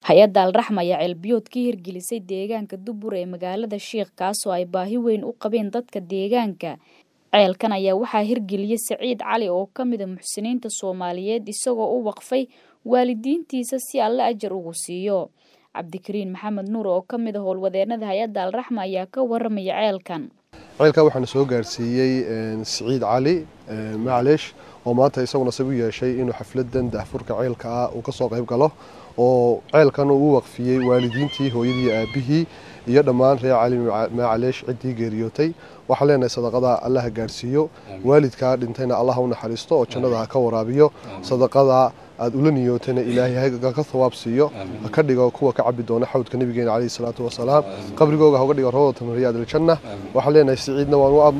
hay-adda alraxma ayaa ceelbiyood ka hirgelisay deegaanka dubur ee magaalada shiikh kaasoo ay baahi weyn u qabeen dadka deegaanka ceelkan ayaa waxaa hirgeliyey saciid cali oo ka mida muxsiniinta soomaaliyeed isagoo u waqfay waalidiintiisa si alle ajar ugu siiyo cabdikariin maxamed nuur oo ka mid a howlwadeenada hay-adda alraxma ayaa ka waramaya ceelkan ceelka waxaana soo gaarsiiyey siciid cali macleesh oo maanta isaguna sab u yeeshay inuu xafladan daahfurka ceelka ah uu ka soo qayb galo oo ceelkan uu u waqfiyey waalidiintii hooyadii aabihii iyo dhammaan reer cali macleesh ciddii geeriyootay waxaan leenahay sadaqada allaha gaarsiiyo waalidkaa dhintayna allaha u naxariisto oo jannada ha ka waraabiyo sadaqada aad ula niyootayna ilaahay ka thawaab siiyo ha ka dhigo kuwa ka cabi doona xawdka nabigeena caleyhi salaatu wasalaam qabrigooga ha uga dhigo rawdatan min riyaad aljanna waxaan leenahay siciidna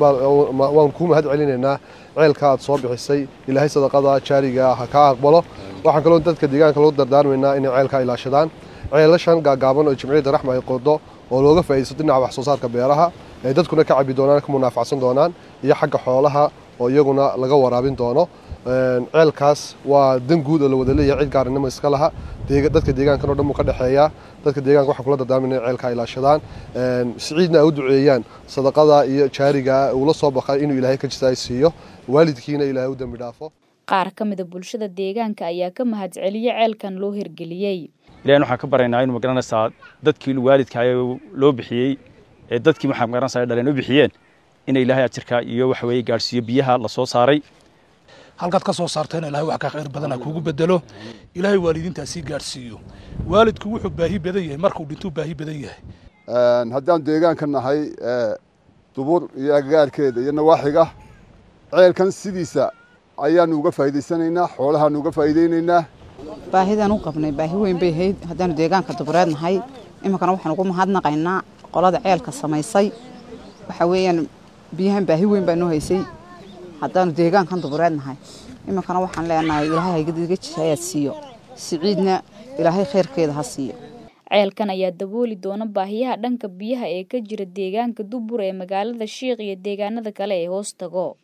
waan kuu mahad celinaynaa ceelka aad soo bixisay ilaahay sadaqada jaariga ha kaa aqbalo waxaan kaloo dadka deegaanka lagu dardaarmaynaa inay ceelkaa ilaashadaan ceelashan gaagaaban oo jimciyadda raxma ay qodo oo looga faa'iidaysto dhinaca wax soo saarka beeraha ay dadkuna ka cabi doonaan ka munaafacsan doonaan iyo xagga xoolaha oo iyaguna laga waraabin doono ceelkaas waa dan guud oo la wada leeyahay cid gaarinimo iska laha dadka deegaankan o dhan buu ka dhexeeyaa dadka deegaanka waxaan kula dardaarmayna inay ceelkaa ilaashadaan siciidna ay u duceeyaan sadaqada iyo jaariga uula soo baqay inuu ilaahay ka jisaay siiyo waalidkiina ilaahay u dembi dhaafo qaar ka mida bulshada deegaanka ayaa ka mahad celiyey ceelkan loo hirgeliyey ilahin waxaan ka baraynaa inu magaranaysaa dadkii waalidka loo bixiyey ee dadkii waxaa magaranaysaa dhaleen u bixiyeen in ilaahay ajirka iyo waxa weeye gaadhsiiyo biyaha la soo saaray halkaad ka soo saartayna ilahay wax ka khayr badana kuugu bedelo ilaahay waalidiintaa sii gaadhsiiyo waalidku wuxuu baahi badan yahay markuu dhintuu baahi badan yahay haddaan deegaanka nahay dubur iyo agagaarkeeda iyo nawaaxiga ceelkan sidiisa ayaanu uga faa'iidaysanaynaa xoolahaanu uga faa'iidaynaynaa baahidaan u qabnay baahi weyn bay ahayd haddaanu deegaanka dubureed nahay iminkana waxaan ugu mahadnaqaynaa qolada ceelka samaysay waxa weeyaan biyahan baahi weyn baa noo haysay haddaanu deegaankan dubureed nahay iminkana waxaan leenahay ilaahay haygadga jisayaad siiyo siciidna ilaahay khayrkeeda ha siiyo ceelkan ayaa dabooli doona baahiyaha dhanka biyaha ee ka jira deegaanka dubur ee magaalada shiikh iyo deegaanada kale ee hoos tago